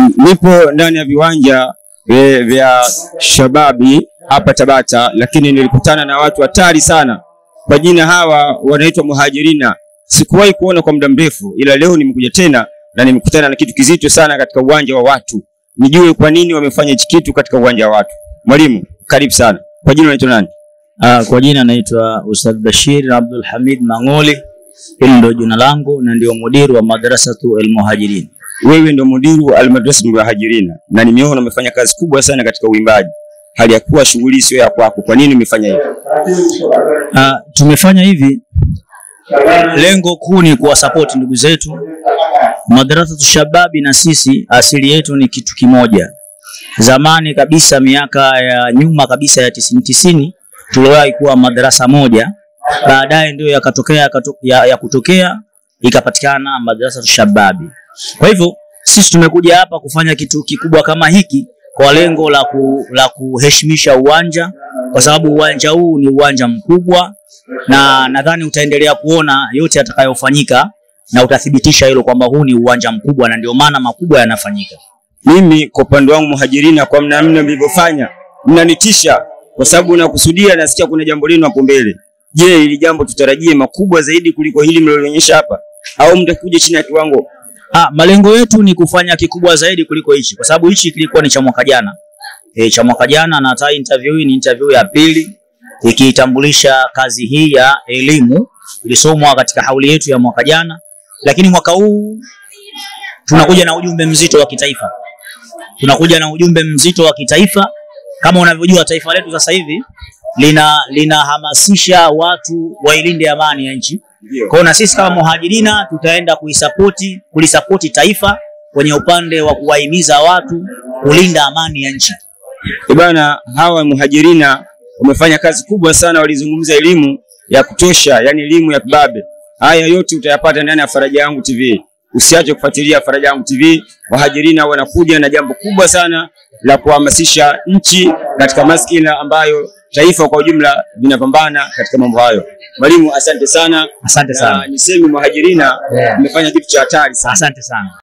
Nipo ndani ya viwanja e, vya Shababi hapa Tabata, lakini nilikutana na watu hatari sana. Kwa jina hawa wanaitwa Muhajirina. Sikuwahi kuona kwa muda mrefu, ila leo nimekuja tena na nimekutana na kitu kizito sana katika uwanja wa watu. Nijue kwa nini wamefanya hichi kitu katika uwanja wa watu. Mwalimu, karibu sana. Kwa jina unaitwa nani? Uh, kwa jina naitwa Ustadh Bashir Abdul Hamid Mang'oli. Hili ndio jina langu na ndio mudiru wa madrasatu Almuhajirin. Wewe ndio mudiru almadrasa Muhajirina na nimeona umefanya kazi kubwa sana katika uimbaji, hali ya kuwa shughuli sio ya kwako. Kwa nini umefanya hivyo? Uh, tumefanya hivi, lengo kuu ni kuwasapoti ndugu zetu madrasatu shababi, na sisi asili yetu ni kitu kimoja. Zamani kabisa, miaka ya nyuma kabisa ya tisini tisini, tuliwahi kuwa madarasa moja, baadaye ndio yakatokea yakato- ya, ya kutokea ikapatikana madrasa shababi. Kwa hivyo sisi tumekuja hapa kufanya kitu kikubwa kama hiki kwa lengo la, ku, la kuheshimisha uwanja, kwa sababu uwanja huu ni uwanja mkubwa, na nadhani utaendelea kuona yote yatakayofanyika na utathibitisha hilo kwamba huu ni uwanja mkubwa, na ndio maana makubwa yanafanyika. Mimi kwa upande wangu Muhajirina, kwa namna mlivyofanya mnanitisha, kwa sababu nakusudia, nasikia kuna jambo lenu hapo mbele. Je, hili jambo tutarajie makubwa zaidi kuliko hili mlilonyesha hapa, au mtakuja chini ya kiwango? Ah, malengo yetu ni kufanya kikubwa zaidi kuliko hichi, kwa sababu hichi kilikuwa ni cha mwaka jana e, cha mwaka jana, na hata interview hii ni interview ya pili ikiitambulisha kazi hii ya elimu ilisomwa katika hauli yetu ya mwaka jana, lakini mwaka huu tunakuja na ujumbe mzito wa kitaifa, tunakuja na ujumbe mzito wa kitaifa. Kama unavyojua taifa letu sasa hivi lina linahamasisha watu wailinde amani ya nchi. Kwa hiyo na sisi kama Muhajirina tutaenda kuisapoti kulisapoti taifa kwenye upande wa kuwahimiza watu kulinda amani ya nchi. Eh bana, hawa Muhajirina wamefanya kazi kubwa sana, walizungumza elimu ya kutosha, yani elimu ya kibabe. Haya yote utayapata ndani ya Faraja Yangu TV. Usiache kufuatilia Faraja Yangu TV. Muhajirina wanakuja na jambo kubwa sana la kuhamasisha nchi katika maskina ambayo taifa kwa ujumla vinapambana katika mambo hayo. Mwalimu, asante sana. Asante Na sana, niseme Muhajirina Yeah. mmefanya kitu cha hatari sana. asante sana.